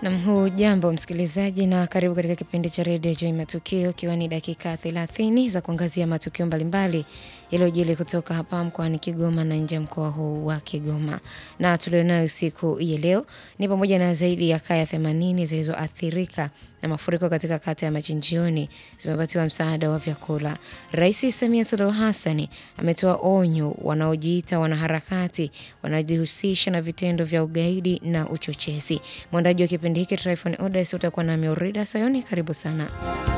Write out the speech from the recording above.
Nam, hujambo msikilizaji, na karibu katika kipindi cha redio Joi Matukio, ikiwa ni dakika 30 za kuangazia matukio mbalimbali yaliyojili kutoka hapa mkoani Kigoma na nje ya mkoa huu wa Kigoma. Na tulionayo siku ya leo ni pamoja na zaidi ya kaya 80 zilizoathirika na mafuriko katika kata ya Machinjioni zimepatiwa msaada wa vyakula. Rais Samia Suluhu Hassan ametoa onyo wanaojiita wanaharakati wanaojihusisha na vitendo vya ugaidi na uchochezi. Mwandaji wa kipindi hiki Tryphon Odes utakuwa nami Orida Sayoni, karibu sana.